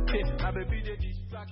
Okay, my baby they distract.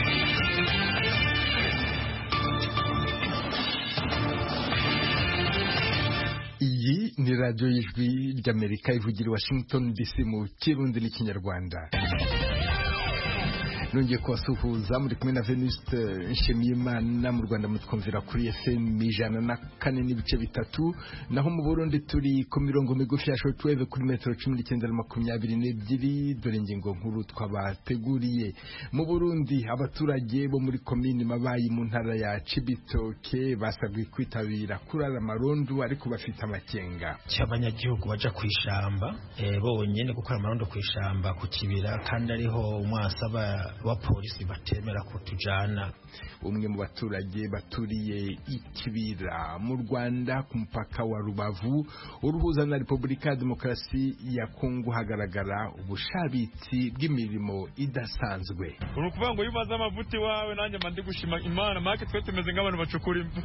iyi ni radiyo y'ijwi ry'amerika ivugira i washington dc mu kirundi n'ikinyarwanda nongeye kubasuhuza muri kumwe na venuste nshimiyimana mu rwanda mutwumvira kuri fm ijana na kane n'ibice bitatu naho mu burundi turi ku mirongo migufi ya shortwave kuri metero cumi n'icyenda na makumyabiri n'ebyiri dore ingingo nkuru twabateguriye mu burundi abaturage bo muri komini mabayi mu ntara ya cibitoke basabwe kwitabira kurara amarondu ariko bafite amakenga cy'abanyagihugu baja ku ishamba eh, bonyene gukora amarondo ku ishamba ku kibira kandi ariho umwasaba wa polisi batemera kutujana umwe mu baturage baturiye ikibira mu rwanda ku mupaka wa rubavu uruhuza na repubulika ya demokarasi ya kongo hagaragara ubushabitsi bw'imirimo idasanzwe uri ukuvuga ngo iyo umaze amavuta iwawe nanjye mba ndi gushima imana make twe tumeze nk'abantu bacukura imva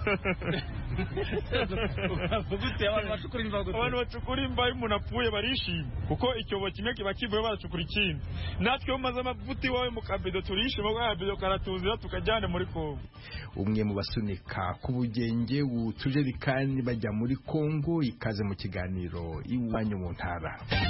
abantu bacukura imva iyo umuntu apfuye barishima kuko icyobo kimwe kiba kivuye baracukura ikindi natwe iyo umaze amavuta iwawe mu kabido turishima ko akabido karatuzira tukajyane muri kongo umwe mu basunika ku bugenge utujerikani bajya muri kongo ikaze mu kiganiro iwanyu mu ntara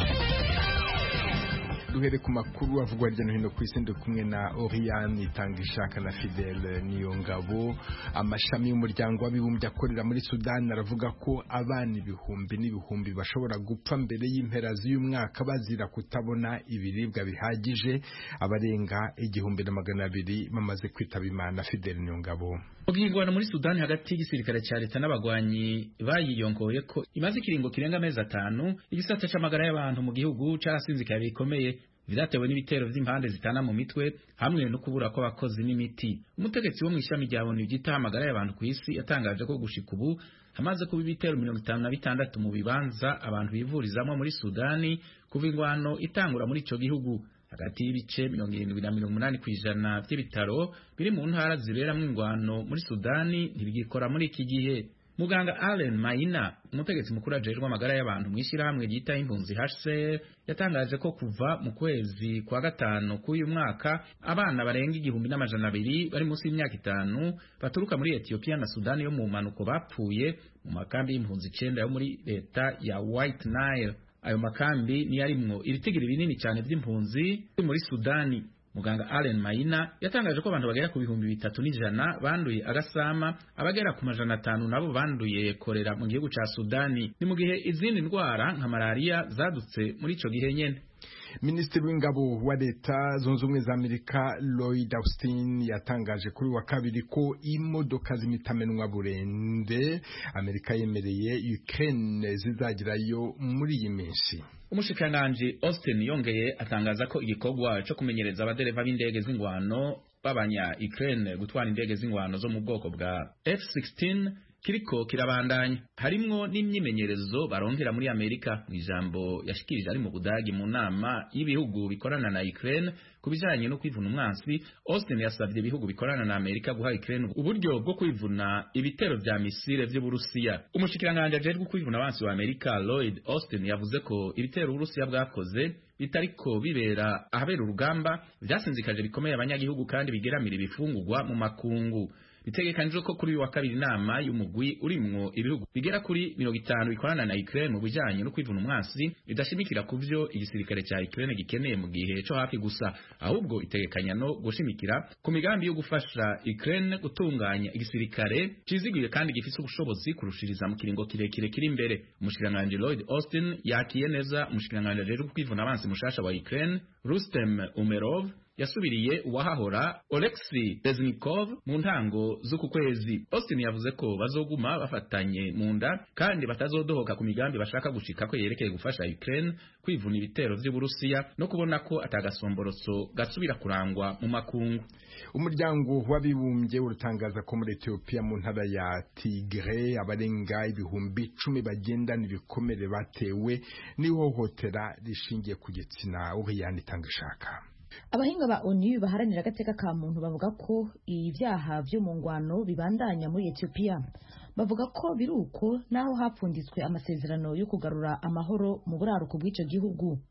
duhere ku makuru avugwa hirya no hino ku isi ndi kumwe na Oriane itanga ishaka na Fidele niyo ngabo amashami y'umuryango w'abibumbye akorera muri Sudan aravuga ko abana ibihumbi n'ibihumbi bashobora gupfa mbere y'impera z'uyu mwaka bazira kutabona ibiribwa bihagije abarenga igihumbi na magana abiri bamaze kwitaba Imana Fidele niyo ngabo Ubwirwana muri Sudani hagati y'igisirikare cya leta n'abagwanyi bayiyongoye ko imaze ikiringo kirenga amezi atanu igisata c'amagara y'abantu mu gihugu carasinzikaye bikomeye vyatewe n'ibitero vy'impande zitana mu mitwe hamwe no kubura kw'abakozi n'imiti umutegetsi wo mw'ishami rya ONU ryitaho amagara y'abantu ku isi yatangaje ko gushika ubu hamaze kuba ibitero mirongo itanu na bitandatu mu bibanza abantu bivurizamwo muri Sudani kuva ingwano itangura muri ico gihugu hagati y'ibice mirongo irindwi na mirongo umunani ku ijana vy'ibitaro biri mu ntara ziberamwo ingwano muri Sudani ntibigikora muri iki gihe muganga Allen Maina umutegetsi mukuru ajejwe amagara y'abantu mw'ishyirahamwe ryitaho impunzi HCR yatangaje ko kuva mu kwezi kwa gatanu k'uyu mwaka abana barenga igihumbi n'amajana abiri bari munsi y'imyaka itanu baturuka muri Ethiopia na Sudani yo mu mpanuko bapfuye mu makambi y'impunzi icenda yo muri leta ya White Nile ayo makambi niyo arimwo ibitigiri binini cyane by'impunzi muri Sudani muganga Allen Maina yatangaje ko abantu bagera ku bihumbi bitatu n'ijana banduye agasama abagera ku majana atanu nabo banduye korera mu gihugu ca Sudani ni mu gihe izindi ndwara nka malaria zadutse muri ico gihe nyene Minisitiri w'ingabo wa leta zunze ubumwe za Amerika Lloyd Austin yatangaje kuri wa kabiri ko imodoka z'imitamenwa burende Amerika yemereye Ukraine zizagirayo muri iyi minsi umushikiranganji Austin yongeye atangaza ko igikorwa cyo kumenyereza abadereva b'indege z'ingwano b'abanya Ukraine gutwara indege z'ingwano zo mu bwoko bwa F-16 kiriko kirabandanya harimwo n'imyimenyerezo baronkera muri Amerika mu ijambo yashikirije ari mu Budagi mu nama y'ibihugu bikorana na Ukraine ku bijanye no kwivuna umwansi Austin yasabye ibihugu bikorana na Amerika guha Ukraine uburyo bwo kwivuna ibitero vya misile vy'Uburusiya umushikiranganje ajejwe kwivuna abansi wa Amerika Lloyd Austin yavuze ko ibitero Uburusiya bwakoze bitariko bibera ahabera urugamba vyasinzikaje bikomeye abanyagihugu kandi bigeramira ibifungurwa mu makungu bitegekanijwe ko kuri uyu wa kabiri inama y'umugwi urimwo ibihugu bigera kuri mirongo itanu bikorana na Ukraine mu bijanye no kwivuna umwansi idashimikira ku vyo igisirikare ca Ukraine gikeneye mu gihe co hafi gusa ahubwo itegekanya no gushimikira ku migambi yo gufasha Ukraine gutunganya igisirikare cizigiye kandi gifise ubushobozi kurushiriza mu kiringo kirekire kiri imbere umushikiranganji Lloyd Austin yakiye neza umushikiranganji ajejwe kwivuna abansi mushasha wa Ukraine Rustem Umerov yasubiriye uwahahora Oleksi Reznikov mu ntango z'uku kwezi. Austin yavuze ko bazoguma bafatanye mu nda kandi batazodohoka ku migambi bashaka gushika ko yerekeye gufasha Ukraine kwivuna ibitero vy'Uburusiya no kubona ko atagasomborotso gasubira kurangwa mu makungu. umuryango w'abibumbye uratangaza ko muri Ethiopia mu ntara ya Tigre abarenga ibihumbi icumi bagendana ibikomere batewe n'ihohotera rishingiye ku gitsina Oriane Itangashaka abahinga ba onu baharanira agateka ka muntu bavuga ko ibyaha byo mu ngwano bibandanya muri etiyopiya bavuga ko biri uko naho hapfunditswe amasezerano yo kugarura amahoro mu buraruko bw'icyo gihugu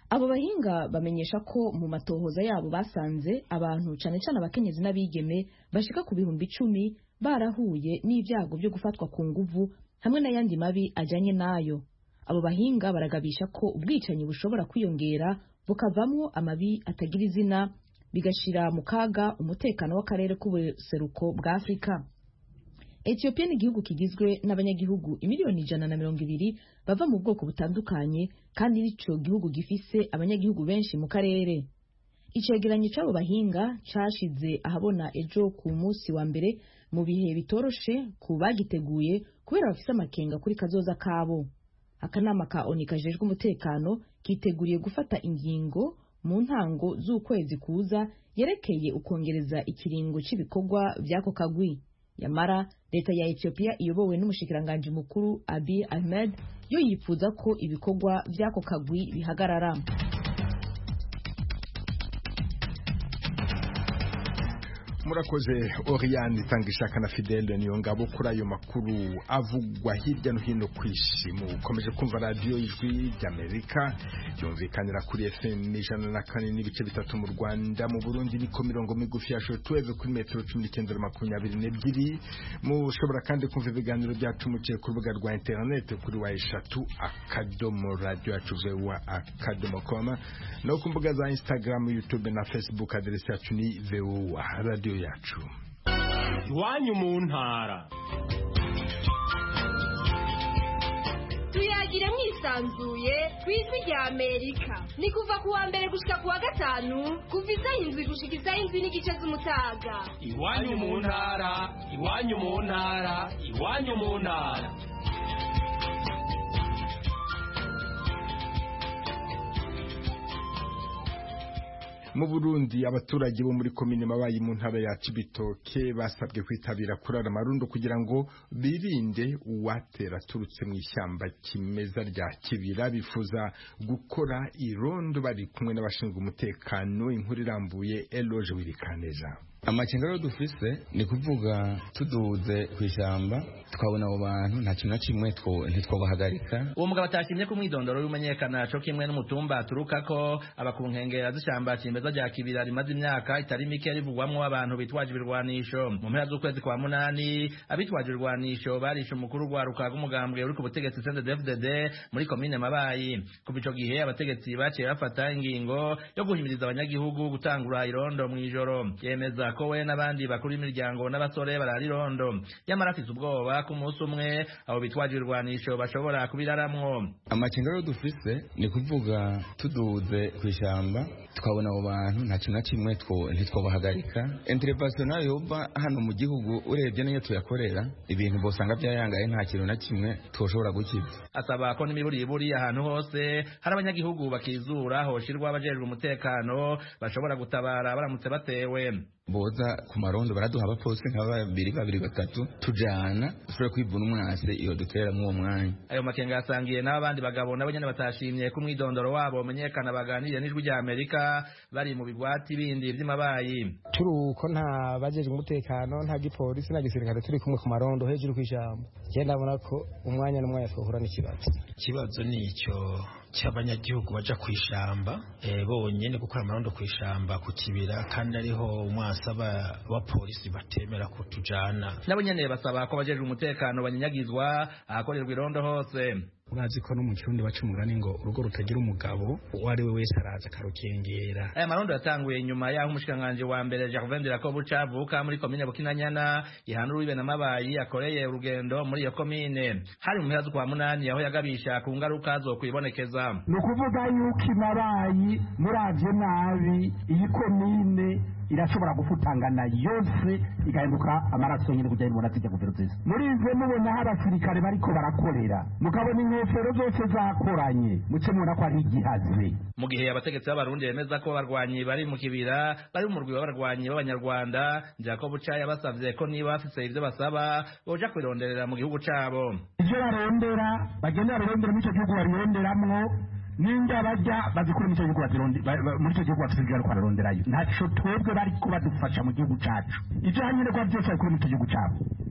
abo bahinga bamenyesha ko mu matohoza yabo basanze abantu cane cane abakenyezi n'abigeme bashika ku bihumbi icumi barahuye n'ibyago byo gufatwa ku nguvu hamwe n'ayandi mabi ajanye nayo abo bahinga baragabisha ko ubwicanyi bushobora kwiyongera bukavamwo amabi atagira izina bigashira mu kaga umutekano w'akarere k'ubuseruko bwa afurika Ethiopia ni igihugu kigizwe n'abanyagihugu imiliyoni ijana na mirongo ibiri bava mu bwoko butandukanye kandi nico gihugu gifise abanyagihugu benshi mu karere icegeranyo c'abo bahinga cashize ahabona ejo ku munsi wa mbere mu bihe bitoroshe ku bagiteguye kubera bafise amakenga kuri kazoza kabo akanama ka oni kajejwe umutekano kiteguriye gufata ingingo mu ntango z'ukwezi kuza yerekeye ukongereza ikiringo c'ibikorwa vy'ako kagwi yamara leta ya Ethiopia iyobowe n'umushikiranganji mukuru Abiy Ahmed yo yifuza ko ibikorwa vy'ako kagwi bihagarara murakoze Oriane itanga ishaka na Fidele niyo ngabo kuri ayo makuru avugwa hirya no hino ku isi mukomeje kumva radiyo ijwi ry'Amerika yumvikanira kuri FM ijana na kane n'ibice bitatu mu Rwanda mu Burundi niko mirongo migufi ya shortwave kuri metero cumi n'icyenda na makumyabiri n'ebyiri mushobora kandi kumva ibiganiro byacu muciye ku rubuga rwa internet kuri wa eshatu akadomo radiyo yacu vewa akadomo koma no ku mbuga za Instagram YouTube na Facebook aderesi yacu ni vewa radiyo yacu iwanyu mu ntara tuyagire mwisanzuye ku ijwi rya amerika ni kuva ku wa mbere gushika ku wa gatanu kuva isaha indwi gushika isaha indwi n'igice z'umutaga iwanyu mu ntara iwanyu mu ntara iwanyu mu ntara mu Burundi abaturage bo muri komine mabayi mu ntara ya Cibitoke basabwe kwitabira kurara amarundo kugira ngo birinde uwatera aturutse mu ishyamba kimeza rya kibira bifuza gukora irondo bari kumwe n'abashinzwe umutekano inkuru irambuye Eloge Wirikaneza amakenga rero dufise ni kuvuga tuduze ku ishyamba twabona abo bantu nta kintu na kimwe ntitwobahagarika uwo mugabo atashimye ku mwidondoro y'umumenyekana co kimwe n'umutumba aturukako aba ku nkengera z'ishyamba kimeza rya kibira rimaze imyaka itari mike rivugwamwo abantu bitwaje ibirwanisho mu mpera z'ukwezi kwa munani abitwaje ibirwanisho barishe umukuru rwaruka rw'umugambwe uri ku butegetsi CNDD-FDD muri komine mabayi kuva ico gihe abategetsi baciye bafata ingingo yo guhimiriza abanyagihugu gutangura irondo mw'ijoro yemeza ko we n'abandi bakuru imiryango n'abasore barara irondo yamara afise ubwoba ko umunsi umwe abo bitwaje ibirwanisho bashobora kubiraramwo amakenga rero dufise ni kuvuga tuduze ku ishyamba twabona abo bantu nta kintu na kimwe ntitwobahagarika intervention nayo yoba hano mu gihugu urebye niyo tuyakorera ibintu bosanga byayangaye nta kintu na kimwe twoshobora gukiza asaba ko n'imiburiburi ahantu hose hari abanyagihugu bakizura hoshirwa abajejwe umutekano bashobora gutabara baramutse batewe boza ku marondo baraduha abapolisi nka babiri babiri batatu tujana dushobora kwivuna umwase iyo dutera mw'uwo mwanya ayo makenga yasangiye n'abandi bagabo nabo nyene batashimye ko umwidondoro wabo umenyekana baganiriye n'ijwi rya amerika bari mu bigwati bindi vy'amabayi turi uko nta bajejwe umutekano nta gipolisi nta gisirikare turi kumwe ku marondo hejuru kw'ijambo je ndabona ko umwanya n'umwanya twohura n'ikibazo ikibazo ni icyo cy'abanyagihugu baja ku ishamba e, bonyene gukora amarondo ku ishamba ku kibira kandi ariho umwasaba wa polisi batemera kutujana nabo nyene basaba ko bajejwe umutekano banyanyagizwa ahakorerwa irondo hose urazi ko no mu kirundi baca umugani ngo urugo rutagira umugabo uwo ari we wese araza akarukengera aya marondo yatanguye nyuma y'aho umushikiranganji wa mbere Gervain Dirakobuca avuka muri komine Bukinanyana ihanura ibe n'amabayi akoreye urugendo muri iyo komine hari mu mpera z'ukwa munani aho yagabisha ku ngaruka zo kwibonekeza ni ukuvuga yuko imabayi muravye nabi iyi komine irashobora gufutangana yose igahinduka amaraso nyine kujya mubona zijya kuvero zisa murize mubona aho abasirikare bariko barakorera mukabona inkofero zose zakoranye muce mubona ko ari igihaze mu gihe abategetsi b'abarundi bemeza ko abarwanyi bari mu kibira bari mu murwi w'abarwanyi b'abanyarwanda jacob ca yabasavye ko niba bafise ivyo basaba boja kubironderera mu gihugu cabo ivyo barondera bagenda barondera muri ico gihugu babironderamwo ninga bajya bazikura muri icyo gihugu muri icyo gihugu bafite ibyo bariko bararonderayo ntaco twebwe bariko badufasha mu gihugu cacu ivyo hanyene kuba byose babikura muri icyo gihugu cabo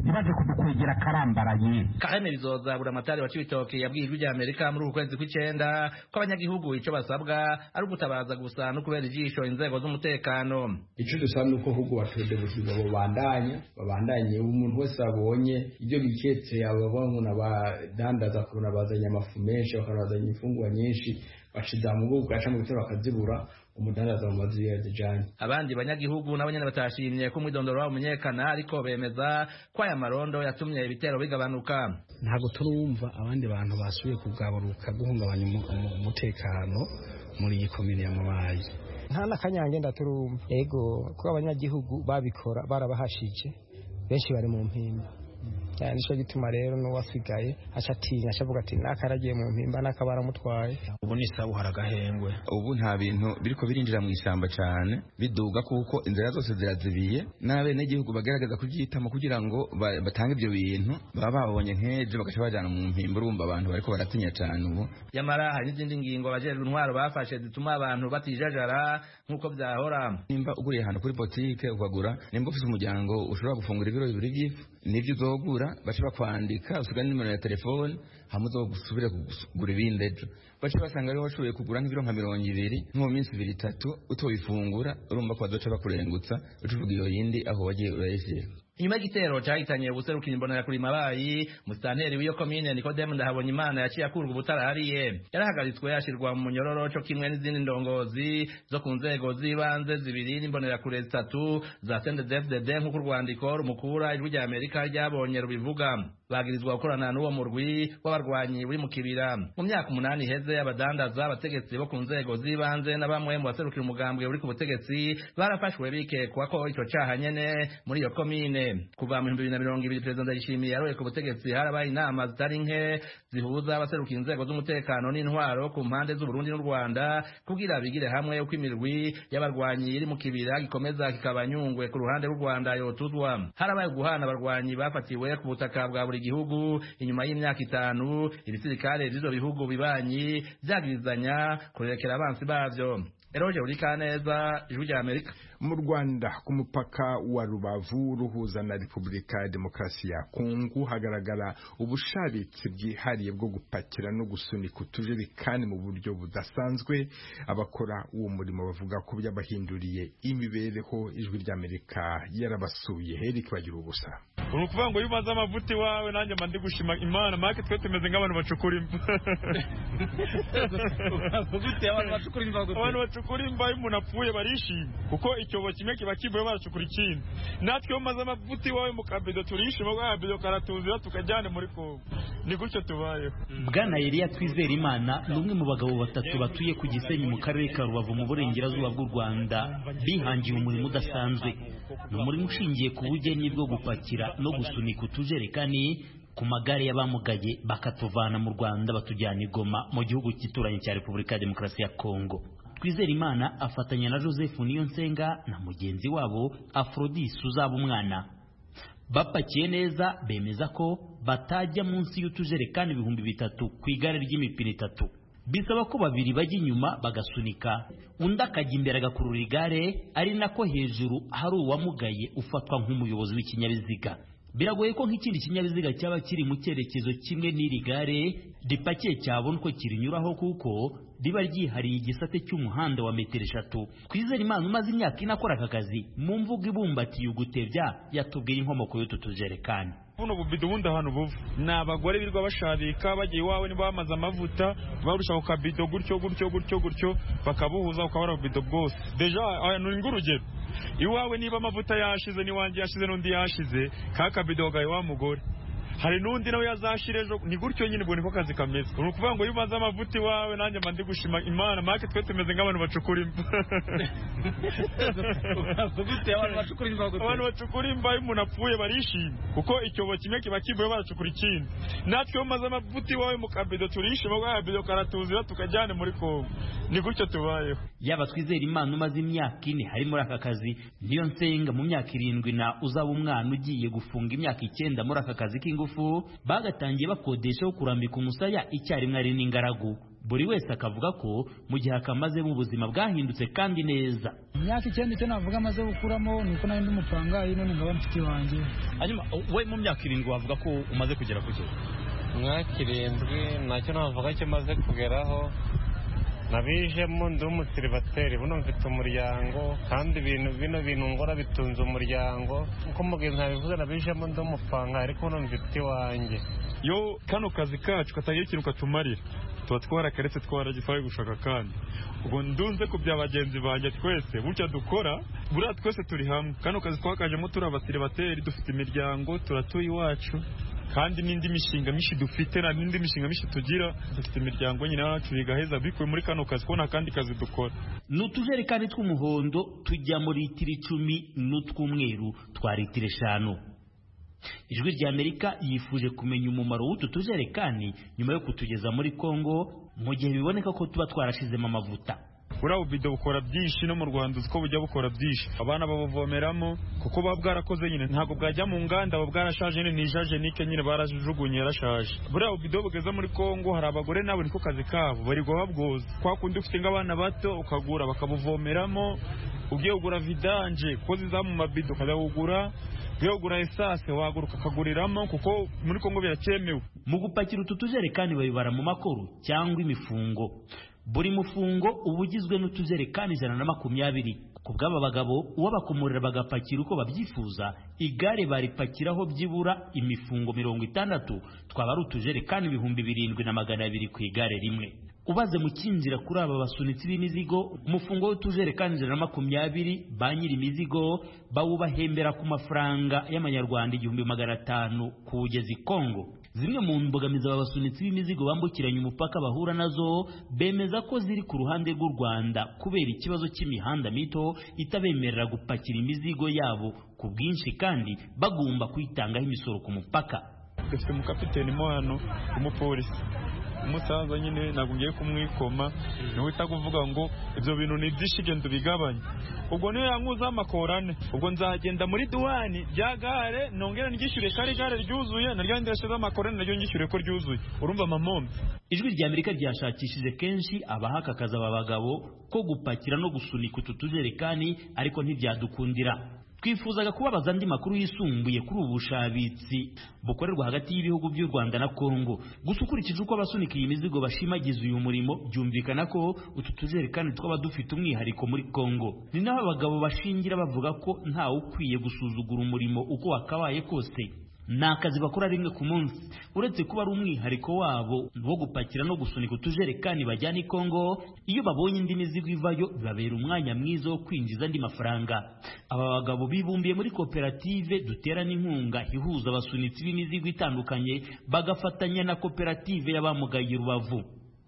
ntibaje kudukwegera karambaraye kaheme bizoza buri amatari wa cibitoke yabwiye ijwi rya amerika muri uku kwezi kw'icenda ko abanyagihugu ico basabwa ari ugutabaza gusa no kubera ijisho inzego z'umutekano ico dusaba nuko ahubwo batude ubuzima babandanya babandanye umuntu wese abonye ibyo biketse ababona umuntu abadandaza kubona bazanye amafu menshi bakanazanya imfungwa nyinshi baciza mu bwoko gaca mu bitero bakazibura umudandaza mu mazu yazijanye abandi banyagihugu nabo nyene batashimye ko umwidondoro wabo umenyekana ariko bemeza ko aya marondo yatumye ibitero bigabanuka ntabwo turumva abandi bantu basubiye kugabaruka guhungabanya umutekano muri iyi komine ya mabayi nta n'akanyange ndaturumva ego ko abanyagihugu babikora barabahashije benshi bari mu mpimba nicyo gituma rero n'uwasigaye aca atinya acavuga ati nakaragiye mu mpimba n'akaba aramutwaye ubu ni sawa hari agahengwe ubu nta bintu biriko birinjira mu ishyamba cyane biduga kuko inzira zose zirazibiye n'abenegihugu bagerageza kubyitamo kugira ngo batange ibyo bintu baba babonye nk'ejo bagaca bajyana mu mpimba urumva abantu bariko baratinya cyane ubu nyamara hari n'izindi ngingo abajejwe intwaro bafashe zituma abantu batijajara nk'uko byahora nimba uguriye ahantu kuri botike ukagura nimba ufite umuryango ushobora gufungura ibiro bibiri by'ifu nibyo uzogura baca bakwandika usigaye nimero ya telefone hama uzogusubire kugura ibindi ejo baca basanga ariho washoboye kugura nk'ibiro nka mirongo ibiri nko mu minsi ibiri itatu utobifungura urumva ko bazoca bakurengutsa ucuvuga iyo yindi aho wagiye urayishyira inyuma y'igitero cyahitanye ubuserukira imbonera kuri mabayi musitanteri w'iyo komine nikodemu ndahabonye imana yaciye akurwa ubutarahariye yarahagaritswe yashyirwa mu munyororo cyo kimwe n'izindi ndongozi zo ku nzego z'ibanze zibiri n'imbonerakure zitatu za sendedefded nk'uko urwandiko rumukura ijwi rya amerika ryabonye rubivuga bagirizwa gukorana n'uwo murwi w'abarwanyi uri mu kibira mu myaka umunani iheze abadandaza abategetsi bo ku nzego z'ibanze na bamwe mu baserukira umugambwe uri ku butegetsi barafashwe bikekwa ko ico caha nyene muri iyo komine kuva mu bihumbi bibiri na mirongo ibiri perezida ndayishimiye yaroye ku butegetsi harabaye inama zitari nke zihuza abaserukira inzego z'umutekano n'intwaro ku mpande z'uburundi n'u rwanda kugira bigire hamwe uko imirwi y'abarwanyi iri mu kibira gikomeza kikaba nyungwe ku ruhande rw'u rwanda yotuzwa harabaye guhana abarwanyi bafatiwe ku butaka bwa buri gihugu inyuma y'imyaka itanu ibisirikare by'ivyo bihugu bibanyi vyagirizanya kurerekera abansi bavyo eroje uri kaneza ijwi rya amerika mu rwanda ku mupaka wa rubavu ruhuza na repubulika ya demokarasi ya kongo hagaragara ubushabitsi bwihariye bwo gupakira no gusunika utujerekani mu buryo budasanzwe abakora uwo murimo bavuga ko byabahinduriye imibereho ijwi ry'amerika yarabasuye herike bagira ubusa uri ukuvuga ngo iyo umaze amavuta iwawe nanjye mba ndi gushima imana make twe tumeze nk'abantu bacukura imva abantu bacukura imva iyo umuntu apfuye barishima kuko icyobo kimwe kiba kivuye baracukura ikindi natwe iyo umaze amavuta iwawe mu kabido turishima bwa kabido karatuzira tukajyane muri kongo ni gutyo tubayeho bwana Eliya twizera imana ni umwe mu bagabo batatu batuye ku gisenyi mu karere ka rubavu mu burengerazuba bw'u rwanda bihangiye umurimo udasanzwe ni umurimo ushingiye ku bugeni bwo gupakira no gusunika utujerekani ku magare y'abamugaye bakatuvana mu rwanda batujyana i goma mu gihugu cy'ituranyi cya repubulika ya demokarasi ya kongo twizera imana afatanya na joseph niyonsenga na mugenzi wabo afrodis uzaba umwana bapakiye neza bemeza ko batajya munsi y'utujerekani ibihumbi bitatu ku igare ry'imipine itatu bisaba ko babiri bajya inyuma bagasunika undi akajya imbere agakurura igare ari nako hejuru hari uwamugaye ufatwa nk'umuyobozi w'ikinyabiziga biragoye ko nk'ikindi kinyabiziga cyaba kiri mu cyerekezo kimwe n'iri gare ripakiye cyabona uko kirinyuraho kuko riba ryihariye igisate cy'umuhanda wa metero eshatu twizere imana umaze imyaka ine akora aka kazi mu mvugo ibumbatiye ugutebya yatubwiye inkomoko y'utu tujerekani buno bubido ubundi ahantu buva ni abagore birirwa bashabika bagiye iwawe niba bamaze amavuta barusha ku kabido gutyo gutyo gutyo gutyo bakabuhuza ukabona ububido bwose deja ni ng'urugero iwawe niba amavuta yashize n'iwanjye yashize n'undi yashize ka kabido gawe wa mugore hari n'undi nawe yazashira ejo ni gutyo nyine ubwo niko kazi kameze ni ukuvuga ngo iyo umaze amavuta iwawe nanjye mba ndi gushima imana make twe tumeze nk'abantu bacukura imva abantu bacukura imva iyo umuntu apfuye barishima kuko icyobo kimwe kiba kivuye baracukura ikindi natwe iyo umaze amavuta iwawe mu kabido turishima bwa kabido karatuzira tukajyane muri kongo ni gutyo tubayeho yaba twizera imana umaze imyaka ine hari muri aka kazi niyo nsenga mu myaka irindwi na uzaba umwana ugiye gufunga imyaka icyenda muri aka kazi k'ingufu bagatangiye bakodeshaho kurambika umusaya icyarimwe ari n'ingaragu buri wese akavuga ko mu gihe akamazemo ubuzima bwahindutse kandi neza imyaka icyenda icyo navuga amaze gukuramo ni uko nari ndi umupangayi none nkaba mfite iwanjye hanyuma we mu myaka irindwi wavuga ko umaze kugera ku cyo mwaka irindwi nacyo navuga ko maze kugeraho nabijemo ndi umusiribateri buno mfite umuryango kandi ibintu bino bintu ngora bitunze umuryango nkuko mugenzi nabivuze nabijemo ndi umupanga ariko buno mfite iwanjye yo kano kazi kacu katagira ikintu katumarira tuba twarakaretse twaragifaye gushaka kandi ubwo ndunze ku bya bagenzi banjye twese burya dukora buriya twese turi hamwe kano kazi twakajemo turi abasiribateri dufite imiryango turatuye iwacu kandi n'indi mishinga myinshi dufite na n'indi mishinga myinshi tugira dufite imiryango nyine yacu igaheza bikuye muri kano kazi ko nta kandi kazi dukora ni utujerekani tw'umuhondo tujya muri litiro icumi n'utw'umweru twa litiro eshanu ijwi rya amerika yifuje kumenya umumaro w'utu tujerekani nyuma yo kutugeza muri kongo mu gihe biboneka ko tuba twarashizemo amavuta buriya bubido bukora byinshi no mu rwanda uzi ko bujya bukora byinshi abana babuvomeramo kuko buba bwarakoze nyine ntabwo bwajya mu nganda buba bwarashaje nyine ni ijajenike nyine barajugunye yarashaje buriya bubido bugeze muri kongo hari abagore nabo niko kazi kabo barirwa babwoza kwa kundi ufite nk'abana bato ukagura bakabuvomeramo ugiye kugura vidanje ko ziza mu mabido ukajya kugura ugiye kugura esase wagura ukaguriramo kuko muri kongo biracyemewe mu gupakira utu tujerekani babibara mu makoro cyangwa imifungo buri mufungo uba ugizwe n'utujerekani ijana na makumyabiri ku bw'aba bagabo uwabakomorera bagapakira uko babyifuza igare baripakiraho byibura imifungo mirongo itandatu twaba ari utujerekani ibihumbi birindwi na magana abiri ku igare rimwe ubaze mu kinjira kuri aba basunitsi b'imizigo umufungo w'utujerekani ijana na makumyabiri ba nyiri imizigo bawubahembera ku mafaranga y'amanyarwanda igihumbi magana atanu kuwugeza i kongo zimwe mu mbogamizi aba basunitsi b'imizigo bambukiranya umupaka bahura nazo bemeza ko ziri ku ruhande rw'u rwanda kubera ikibazo cy'imihanda mito itabemerera gupakira imizigo yabo ku bwinshi kandi bagomba kuyitangaho imisoro ku mupaka dufite umukapiteni mo hano umupolisi umusaza nyine ntabwo ngiye kumwikoma niwe uhita kuvuga ngo ibyo bintu ni ibyinshi genda ubigabanye ubwo niyo yankuzaho amakorane ubwo nzagenda muri duwani rya gare nongere nryishyure kari gare ryuzuye naryo ndashyizeho amakorane naryo ngishyure ko ryuzuye urumva mamombe ijwi rya amerika ryashakishije kenshi abahakakaza aba bagabo ko gupakira no gusunika utu tujerekani ariko ntibyadukundira twifuzaga kubabaza andi makuru yisumbuye kuri ubu bushabitsi bukorerwa hagati y'ibihugu by'u Rwanda na Kongo gusa ukurikije uko abasunika iyi mizigo bashimagiza uyu murimo byumvikana ko utu tujerekani twaba dufite umwihariko muri Kongo ni naho abagabo bashingira bavuga ko ntawe ukwiye gusuzugura umurimo uko wakabaye kose ni akazi bakora rimwe ku munsi uretse kuba ari umwihariko wabo wo gupakira no gusunika utujerekani bajyana i kongo iyo babonye indi mizigo ivayo bibabera umwanya mwiza wo kwinjiza andi mafaranga aba bagabo bibumbiye muri koperative duterana inkunga ihuza abasunitsi b'imizigo itandukanye bagafatanya na koperative y'abamugaye rubavu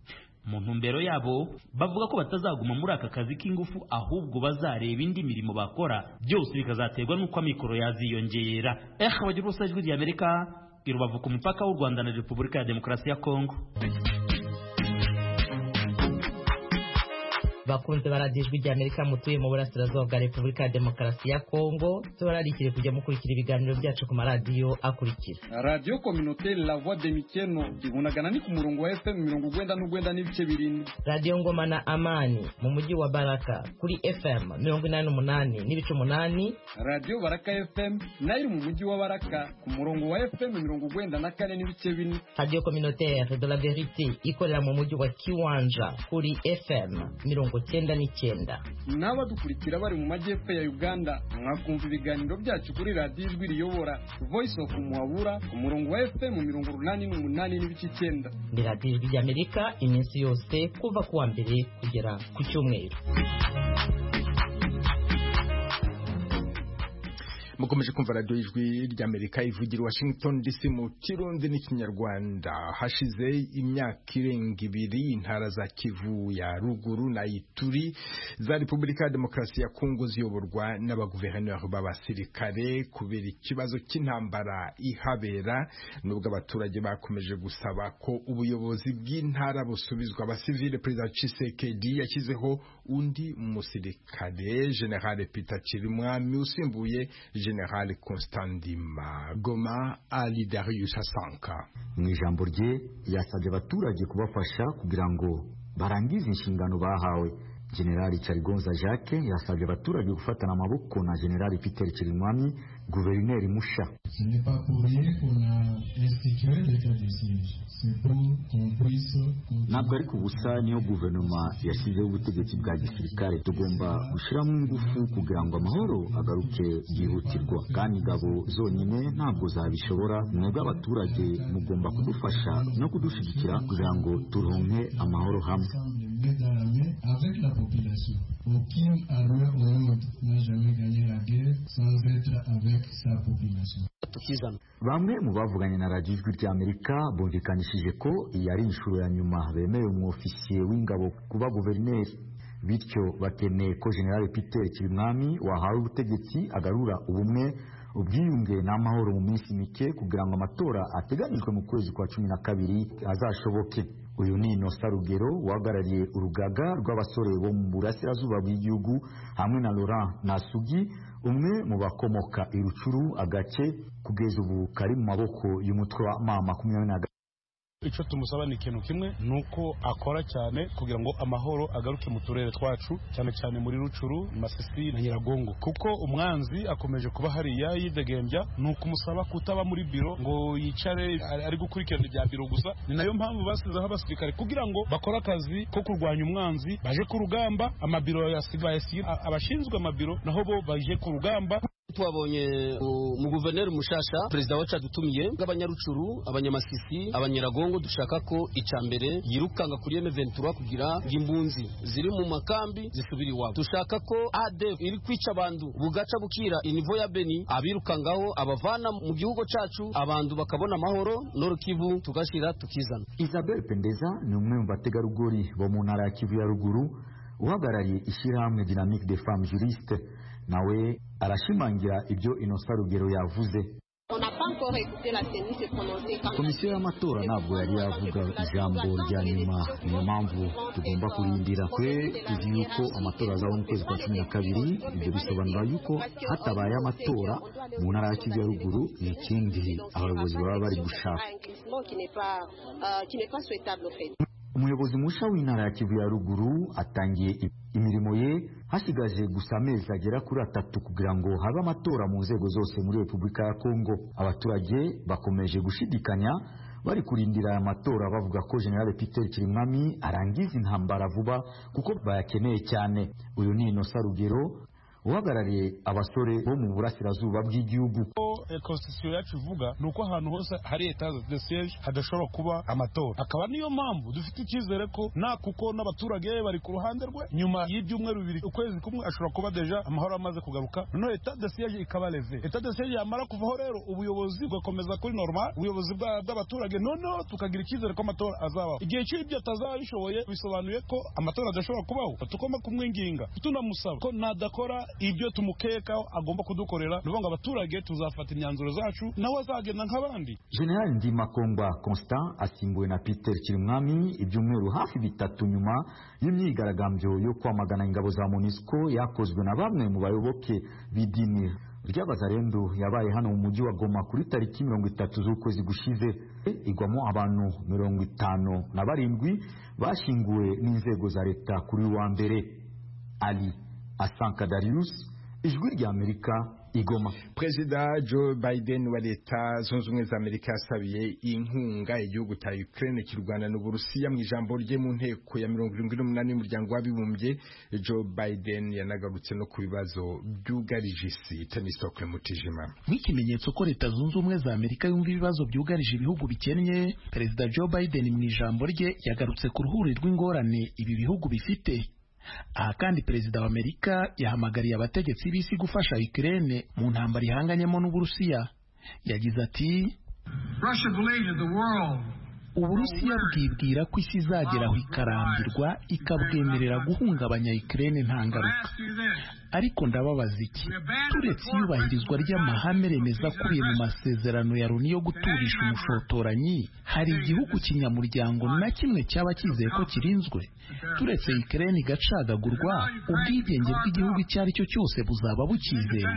mu ntumbero yabo bavuga ko batazaguma muri aka kazi k'ingufu ahubwo bazareba indi mirimo bakora byose bikazaterwa n'uko amikoro yaziyongera eh bagira ubusa ijwi ry'amerika i rubavu ku mupaka w'u rwanda na repubulika ya demokarasi ya kongo bakunze baradiyo ijwi ry'amerika mutuye mu burasirazuba bwa repubulika ya demokarasi ya kongo tubararikire kujya mukurikira ibiganiro byacu ku maradiyo akurikira radiyo kominoteri la voix de mikeno ibunagana ni ku murongo wa fm mirongo ugwenda n'ugwenda n'ibice birindwi radiyo ngoma na amani mu mujyi wa baraka kuri fm mirongo inani n'umunani n'ibice umunani radiyo baraka fm nayo iri mu mujyi wa baraka ku murongo wa fm mirongo ugwenda na kane n'ibice bine radiyo kominoteri de la verite ikorera mu mujyi wa kiwanja kuri fm mirongo cyenda n'icyenda n'abadukurikira bari mu majyepfo ya uganda mwakumva ibiganiro byacu kuri radiyo ijwi riyobora voice of muhabura ku murongo wa fm mirongo urunani n'umunani n'ibice icyenda ni radiyo ijwi ry'amerika iminsi yose kuva ku wa mbere kugera ku cyumweru mukomeje kumva radiyo ijwi ry'amerika ivugira washington dc mu kirundi n'ikinyarwanda hashize imyaka irenga ibiri intara za kivu ya ruguru na ituri za repubulika ya demokarasi ya kongo ziyoborwa n'abaguverineri b'abasirikare kubera ikibazo cy'intambara ihabera nubwo abaturage bakomeje gusaba ko ubuyobozi bw'intara busubizwa abasivile perezida Tshisekedi yashyizeho undi musirikare generale peter chirimwami usimbuye general constant ndima goma ali darius asanka mu ijambo rye yasabye abaturage kubafasha kugira ngo barangize inshingano bahawe generali carigonza jacques yasabye abaturage gufatana amaboko na generali peter kirimwami guverineri musha ntabwo ariko ubusa niyo guverinoma yashyizeho ubutegetsi bwa gisirikare tugomba gushyiramo ingufu kugira ngo amahoro agaruke byihutirwa kandi ingabo zonyine ntabwo zabishobora mwebwe abaturage mugomba kudufasha no kudushyigikira kugira ngo turonke amahoro hamwe Aucune armée au monde n'a jamais gagné la guerre sans être avec sa population. bamwe mu bavuganye na radiyo ijwi ry'amerika bumvikanishije ko iyi ari inshuro ya nyuma bemerewe umwofisiye w'ingabo kuba guverineri bityo bakeneye ko generale peter kirimwami wahawe ubutegetsi agarura ubumwe ubwiyunge n'amahoro mu minsi mike kugira ngo amatora ateganijwe mu kwezi kwa cumi na kabiri azashoboke uyu ni inosa rugero uhagarariye urugaga rw'abasore bo mu burasirazuba bw'igihugu hamwe na laurent nasugi umwe mu bakomoka i rucuru agace kugeza ubu kari mu maboko y'umutwe wa ma makumyabiri na icyo tumusaba ni ikintu kimwe ni uko akora cyane kugira ngo amahoro agaruke mu turere twacu cyane cyane muri rucuru masisi na nyiragongo kuko umwanzi akomeje kuba hariya yidegembya ni ukumusaba kutaba muri biro ngo yicare ari gukurikirana ibya biro gusa ni nayo mpamvu basizeho abasirikare kugira ngo bakore akazi ko kurwanya umwanzi baje ku rugamba amabiro yasigaye abashinzwe amabiro naho bo baje ku rugamba twabonye umuguverineri mushasha perezida wacu adutumiye nk'abanyarucuru abanyamasisi abanyiragongo dushaka ko icya mbere yirukanga kuri M23 kugira ngo imbunzi ziri mu makambi zisubire iwabo dushaka ko ADF iri kwica abantu bugaca bukira inivo ya Beni abirukangaho abavana mu gihugu cyacu abantu bakabona amahoro Nord Kivu tugashira tukizana Isabel Pendeza ni umwe mu bategarugori bo mu ntara ya Kivu ya ruguru uhagarariye ishyirahamwe Dynamique des Femmes Juristes nawe arashimangira ibyo inosa rugero yavuze komisiyo y'amatora ntabwo yari yavuga ijambo rya nyuma niyo mpamvu tugomba kurindira twe tuzi yuko amatora azaba mu kwezi kwa cumi na kabiri ibyo bisobanura yuko hatabaye amatora mu ntara ya kivu ya ruguru ni ikindi abayobozi baba bari gushaka umuyobozi musha w'intara ya kivu ya ruguru atangiye imirimo ye hasigaje gusa amezi agera kuri atatu kugira ngo habe amatora mu nzego zose muri repubulika ya kongo abaturage bakomeje gushidikanya bari kurindira aya matora bavuga ko generale peter kirimwami arangiza intambara vuba kuko bayakeneye cyane uyu ni inosa rugero uhagarariye abasore bo mu burasirazuba bw'igihugu konstitusiyo yacu ivuga ni uko ahantu hose hari etaje de siege hadashobora kuba amatora akaba niyo mpamvu dufite icyizere ko nta kuko n'abaturage bari ku ruhande rwe nyuma y'ibyumweru bibiri ukwezi kumwe ashobora kuba deja amahoro amaze kugaruka noneho etat de siege ikaba leve etat de siege yamara kuvaho rero ubuyobozi bugakomeza kuri normal ubuyobozi bw'abaturage noneho tukagira icyizere ko amatora azabaho igihe cy'ibyo atazaba bishoboye bisobanuye ko amatora adashobora kubaho tugomba kumwinginga tunamusaba ko nadakora ibyo tumukekaho agomba kudukorera ni ngo abaturage tuzafata imyanzuro zacu nawe azagenda nk'abandi general ndima kongwa constant asimbuwe na peter kirimwami ibyumweru hafi bitatu nyuma y'imyigaragambyo yo kwamagana ingabo za monisco yakozwe na bamwe mu bayoboke b'idini ry'abazarendo yabaye hano mu mujyi wa goma kuri tariki mirongo itatu z'ukwezi gushize igwamo abantu mirongo itanu na barindwi bashyinguwe n'inzego za leta kuri wa mbere ali asanka darius ijwi rya amerika igoma perezida joe biden wa leta zunze ubumwe za amerika yasabiye inkunga igihugu cya ukraine kirwana n'uburusiya mu ijambo rye mu nteko ya mirongo irindwi n'umunani y'umuryango w'abibumbye joe biden yanagarutse no ku bibazo byugarije isi tenisokwe mutijima nk'ikimenyetso ko leta zunze ubumwe za amerika yumva ibibazo byugarije ibihugu bikennye perezida joe biden mu ijambo rye yagarutse ku ruhuri rw'ingorane ibi bihugu bifite aha kandi perezida wa amerika yahamagariye abategetsi b'isi gufasha Ukraine mu ntambara ihanganyemo n'uburusiya yagize ati Russia believes that the world uburusiya bwibwira ko isi izageraho ikarambirwa ikabwemerera guhungabanya ikirere nta ngaruka ariko ndababaza iki turetse iyubahirizwa ry'amahame remezo akubiye mu masezerano ya loni yo guturisha umushotoranyi hari igihugu kinyamuryango na kimwe cyaba cyizeye ko kirinzwe turetse ikirere igacagagurwa ubwigenge bw'igihugu icyo ari cyo cyose buzaba bukizewe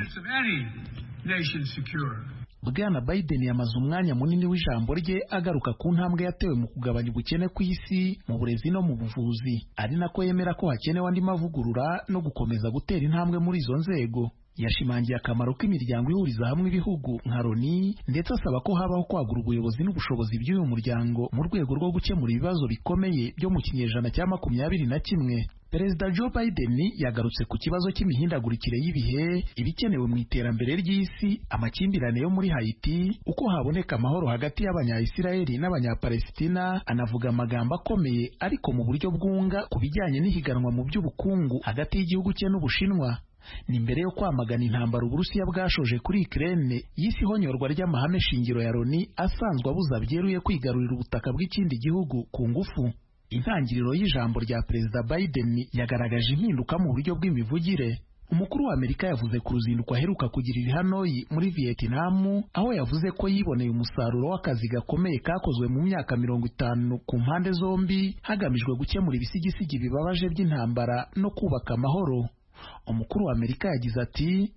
bwana biden yamaze umwanya munini w'ijambo rye agaruka ku ntambwe yatewe mu kugabanya ubukene ku isi mu burezi no mu buvuzi ari nako yemera ko hakenewe andi mavugurura no gukomeza gutera intambwe muri izo nzego yashimangiye akamaro k'imiryango ihuriza hamwe ibihugu nka loni ndetse asaba ko habaho kwagura ubuyobozi n'ubushobozi by'uyu muryango mu rwego rwo gukemura ibibazo bikomeye byo mu kinyejana cya makumyabiri na kimwe perezida joe biden yagarutse ku kibazo cy'imihindagurikire y'ibihe ibikenewe mu iterambere ry'isi amakimbirane yo muri hayiti uko haboneka amahoro hagati y'abanyayisiraheli n'abanyapalesitina anavuga amagambo akomeye ariko mu buryo bwunga ku bijyanye n'ihiganwa mu by'ubukungu hagati y'igihugu cye n'ubushinwa ni mbere yo kwamagana intambara uburusiya bwashoje kuri ikirere y'isi ihonyorwa ry'amahame shingiro ya loni asanzwe abuza byeruye kwigarurira ubutaka bw'ikindi gihugu ku ngufu intangiriro y'ijambo rya perezida biden yagaragaje impinduka mu buryo bw'imivugire umukuru wa amerika yavuze ku ruzinduko aheruka kugirira i hanoyi muri vietinamu aho yavuze ko yiboneye umusaruro w'akazi gakomeye kakozwe mu myaka mirongo itanu ku mpande zombi hagamijwe gukemura ibisigisigi bibabaje by'intambara no kubaka amahoro umukuru wa amerika yagize ati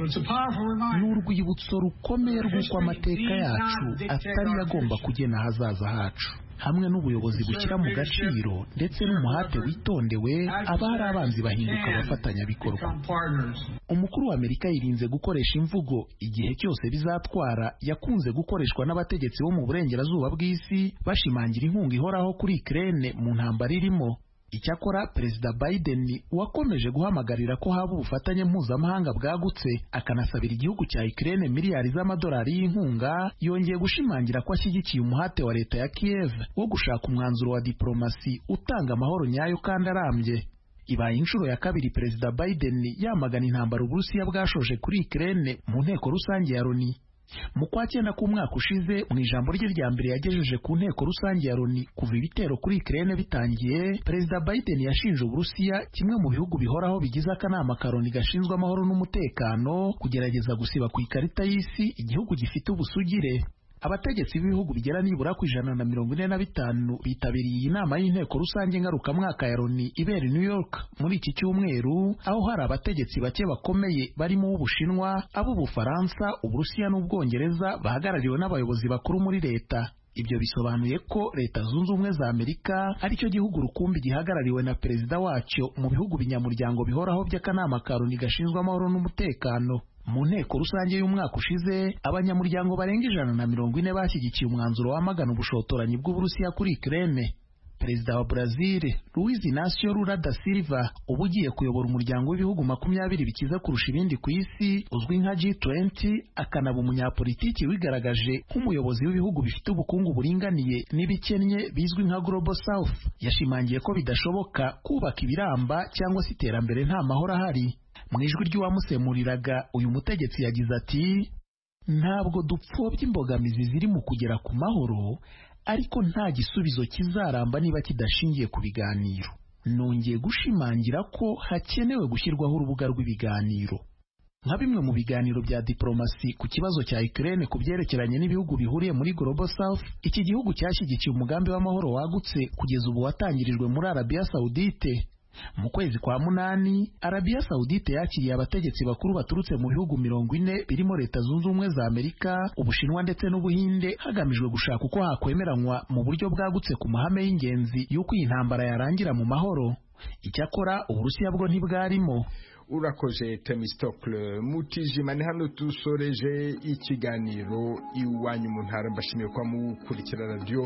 ni urwibutso rukomeye rw'uko amateka yacu atari agomba kugena ahazaza hacu hamwe n'ubuyobozi bushyira mu gaciro ndetse n'umuhate witondewe abari abanzi bahinduka abafatanyabikorwa umukuru wa amerika yirinze gukoresha imvugo igihe cyose bizatwara yakunze gukoreshwa n'abategetsi bo mu burengerazuba bw'isi bashimangira inkunga ihoraho kuri ikirere mu ntambara irimo icyakora perezida biden wakomeje guhamagarira ko haba ubufatanye mpuzamahanga bwagutse akanasabira igihugu cya ikirere miliyari z'amadolari y'inkunga yongeye gushimangira ko ashyigikiye umuhate wa leta ya kiev wo gushaka umwanzuro wa diplomasi utanga amahoro nyayo kandi arambye ibaye inshuro ya kabiri perezida biden yamagana intambara uburusiya bwashoje kuri ikirere mu nteko rusange ya loni mu kwa cyenda k'umwaka ushize mu ijambo rye rya mbere yagejeje ku nteko rusange ya loni kuva ibitero kuri ikirere bitangiye perezida biden yashinje uburusiya kimwe mu bihugu bihoraho bigize akanama ka loni gashinzwe amahoro n'umutekano kugerageza gusiba ku ikarita y'isi igihugu gifite ubusugire abategetsi b'ibihugu bigera nibura ku ijana na mirongo ine na bitanu bitabiriye iyi nama y'inteko rusange ngarukamwaka ya loni ibera i new york muri iki cyumweru aho hari abategetsi bake bakomeye barimo uw'ubushinwa ab'ubufaransa uburusiya n'ubwongereza bahagarariwe n'abayobozi bakuru muri leta ibyo bisobanuye ko leta zunze ubumwe za amerika ari cyo gihugu rukumbi gihagarariwe na perezida wacyo mu bihugu binyamuryango bihoraho by'akanama ka loni gashinzwe amahoro n'umutekano mu nteko rusange y'umwaka ushize abanyamuryango barenga ijana na mirongo ine bashyigikiye umwanzuro wamagana ubushotoranyi bw'uburusiya kuri ikirere perezida wa brazil luiz inacio lula da silva uba ugiye kuyobora umuryango w'ibihugu makumyabiri bikize kurusha ibindi ku isi uzwi nka G20 akanaba umunyapolitiki wigaragaje nk'umuyobozi w'ibihugu bifite ubukungu buringaniye n'ibikennye bizwi nka global south yashimangiye ko bidashoboka kubaka ibiramba cyangwa se iterambere nta mahoro ahari mu ijwi ry'uwamusemuriraga uyu mutegetsi yagize ati ntabwo dupfobya imbogamizi ziri mu kugera ku mahoro ariko nta gisubizo kizaramba niba kidashingiye ku biganiro nongeye gushimangira ko hakenewe gushyirwaho urubuga rw'ibiganiro nka bimwe mu biganiro bya diplomasi ku kibazo cya Ukraine ku byerekeranye n'ibihugu bihuriye muri Global South iki gihugu cyashyigikiye umugambi w'amahoro wagutse kugeza ubu watangirijwe muri Arabia Saudite mu kwezi kwa munani Arabia Saudite yakiriye abategetsi bakuru baturutse mu bihugu mirongo ine birimo Leta Zunze Ubumwe za Amerika Ubushinwa ndetse n'Ubuhinde hagamijwe gushaka uko hakwemeranywa mu buryo bwagutse ku mahame y'ingenzi y'uko iyi ntambara yarangira mu mahoro icyakora Uburusiya bwo ntibwarimo urakoze temistokle mutijima ni hano dusoreje ikiganiro iwanyu mu ntara mbashimiye kuba mukurikira radiyo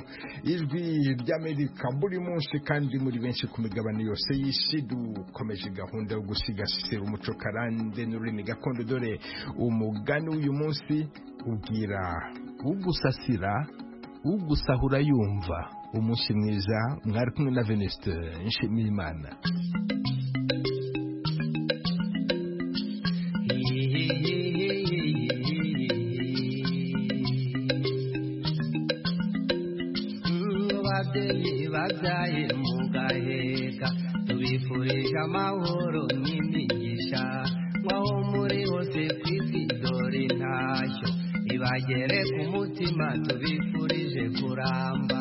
ijwi ry'amerika buri munsi kandi muri benshi ku migabane yose y'isi dukomeje gahunda yo gusigasira umuco karande n'ururimi gakondo dore umugani w'uyu munsi ubwira ugusasira ugusahura yumva umunsi mwiza mwari kumwe na venuste nshimiyimana babyaye mugaheka tubifurije amahoro n'imigisha mwaho muri hose ku isi dore intashyo ibagere ku mutima tubifurije kuramba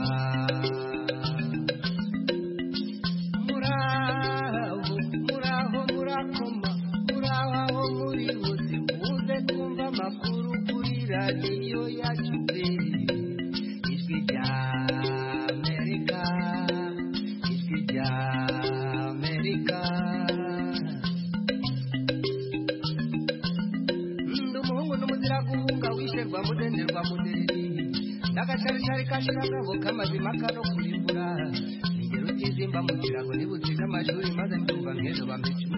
muraho muraho murakoma muraho aho muri hose muze kumva amakuru kuri radiyo yacu pe ijwi rya amerika ijwi rya amerika ndi umuhungu n'umuzira guhunga wisherwa mudenderwa mudereri n'agacaricari kashiragabo k'amazima kano kurimbura ningero utizimba mu kirago nibutsinda amashuri maze ndumva nk'ejo bambica